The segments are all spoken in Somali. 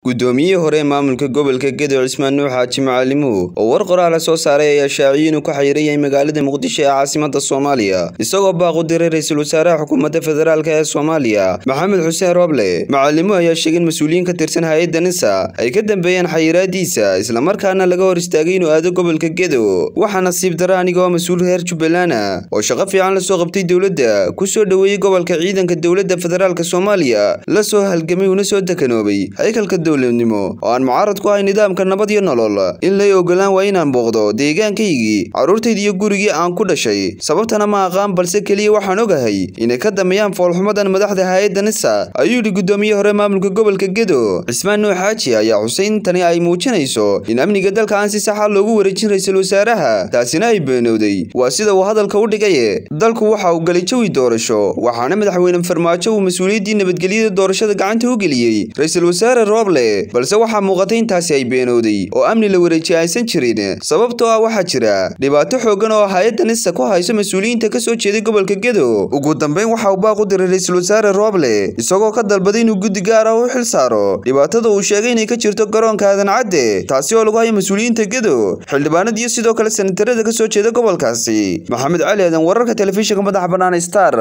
guddoomiyihii hore ee maamulka gobolka gedo cismaan nuux xaaji macalimuhu oo war qoraala soo saaray ayaa shaaciyey inuu ka xayiran yahay magaalada muqdisho ee caasimada soomaaliya isagoo baaq u diray ra-iisul wasaaraha xukuumadda federaalk ee soomaaliya maxamed xuseen rooble macalimuhu ayaa sheegay in mas-uuliyiin ka tirsan hay-adda nisa ay ka dambeeyeen xayiraadiisa islamarkaana laga hor istaagay inuu aado gobolka gedo waxaa nasiib dara anigoo mas-uul reer jubbaland oo shaqo fiican lasoo qabtay dowladda kusoo dhoweeyey gobolka ciidanka dowladda federaalk soomaaliya la soo halgamay una soo dekanoobay haykalka dowladnimo oo aan mucaarad ku ahay nidaamka nabad iyo nolol in lay ogolaan waa inaan booqdo deegaankaygii carruurtayda iyo gurigii aan ku dhashay sababtana ma aqaan balse keliya waxaan ogahay inay ka dambeeyaan foolxumadan madaxda hay-adda nisa ayuu yidhi guddoomiye hore maamulka gobolka gedo cismaan nuux xaaji ayaa xusay in tani ay muujinayso in amniga dalka aan si saxa loogu wareejin ra-iisul wasaaraha taasina ay beenowday waa sida uu hadalka u dhigaye dalku waxa uu galay jawi doorasho waxaana madaxweyne farmaajo uu mas-uuliyaddii nabadgelyada doorashada gacanta u geliyey ra-iisul wasaare rooble balse waxaa muuqatay intaasi ay beenowday oo amni la wareejiya aysan jirin sababtoo ah waxaa jira dhibaato xooggan oo hay-adda nisa ku hayso mas-uuliyiinta ka soo jeeday gobolka gedo ugu dambeyn waxa uu baaq u diray ra-iisul wasaare rooble isagoo ka dalbaday inuu guddi gaar ah u xil saaro dhibaatada uu sheegay inay ka jirto garoonka aadan cadde taasi oo lagu hayo mas-uuliyiinta gedo xildhibaanada iyo sidoo kale sanatarada ka soo jeeda gobolkaasi maxamed cali aadan wararka telefishinka madaxa bannaan star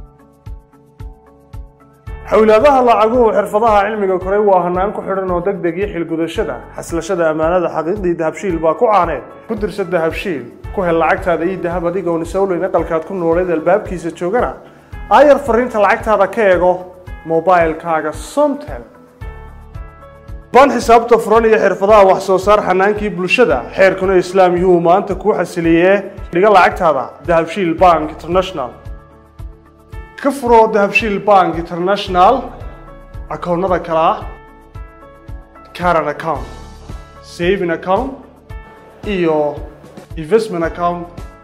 xowlaadaha lacaguhu xirfadaha cilmiga koray waa hanaan ku xidhan oo deg deg iyo xilgudashada xaslashada ammaanada xaqiiqdii dahabshiil baa ku caaneed ku dirsa dahabshiil ku hel lacagtaada iyo dahab adigoon isowleyn aqalkaad ku nooleed albaabkiisa joogana aayar fariinta lacagtaada ka eego mobilkaaga somtel baan xisaabta furan iyo xirfadaha wax soo saar xanaankii bulshada xeerkuna islaam yuhuu maanta kuu xasiliyee dhiga lacagtaada dahabshiil bank international ka furo dahabshiil bank international akoonnada kale ah caran account saving account iyo investment account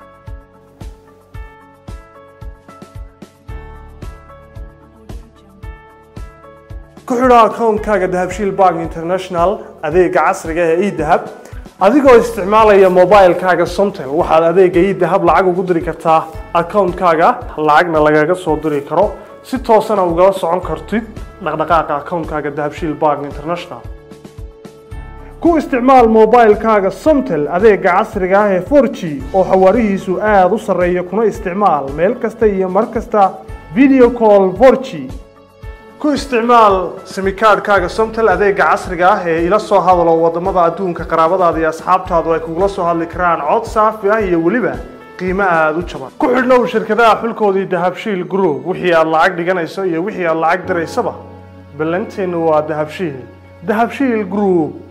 ku xidho akoonkaaga dahabshiil bank international adeega casriga ee edahab adigoo isticmaalaya mobilkaaga somtel waxaad adeega idahab lacag ugu diri kartaa akoonkaaga lacagna lagaga soo diri karo si toosana ugala socon kartid dhaqdhaqaaqa akoonkaaga dahabshiil bank international ku isticmaal mobilkaaga somtel adeega casriga ah ee for g oo xawaarihiisu aada u sarreeya kuna isticmaal meel kasta iyo mar kasta video call for g ku isticmaal simikaadhkaaga somtel adeega casriga ah ee ila soo hadalo wadamada adduunka qaraabadaada iyo asxaabtaadu ay kugula soo hadli karaan cod saafi ah iyo weliba qiimo aada u jaban ku xidhnow shirkadaha xulkoodii dahabshiil group wixii aad lacag dhiganayso iyo wixii aad lacag diraysaba ballanteennu waa dahabshiil dahabshiil group